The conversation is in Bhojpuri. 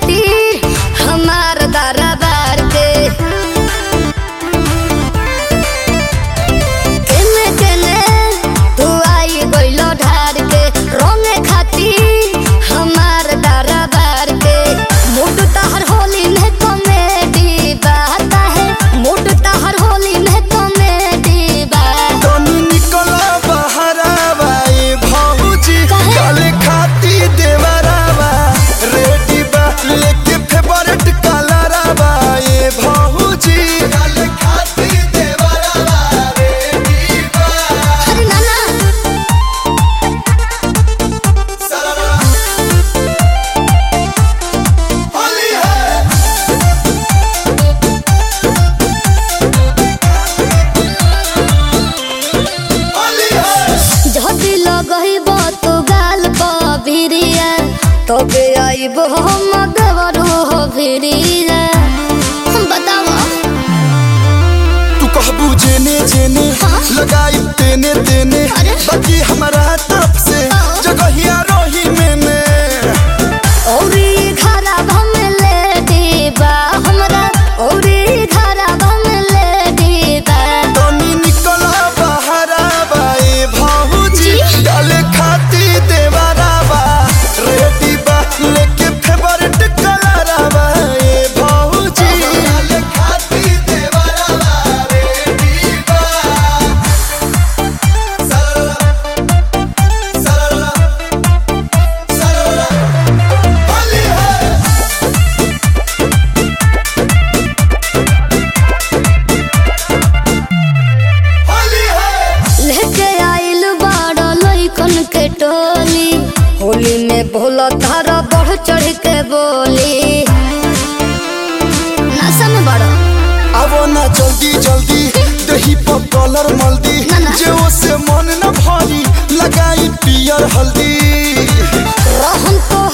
खातिर हमार दरबार के केने केने तू आई गइलो ढार के रोने खातिर हमार दरबार के मूड तहर होली में कॉमेडी बात है मूड तहर होली में कॉमेडी बात तनी निकला बहरावा ए भौजी काहे? काले खाती देवरावा रेडी बा लेके फेवरेट कलरावा ए भौजी काले खाती देवरावा रेडी बा अरे नाना सररा होली है होली है झटी लगइब तो गाल पबिरिया तबे आइब हम देवरू हो भिरिया बताव तू कहबू जेने जेने हाँ? लगाई तेने तेने अरे? बाकी हमारा तरफ से हाँ? जगहिया रही मैंने औरी घरा भम ले दीबा हमरा औरी घरा भम ले दीबा तनी निकला बहरा बाए भाऊजी जी? डाले खाती देवरावा रेडी बा लेके फेवरेट कलरावा ए भाऊजी डाले खाती देवरावा रेडी बा सरला सरला सरला होली है होली है लेके आइल बड़ लइकन के टोली होली में भोला धारा बढ़ चढ़ के बोली नशा में बड़ आवो ना जल्दी जल्दी दही पर कलर मल्दी ना, ना। जे से मन न भरी लगाई पियर हल्दी रहन तो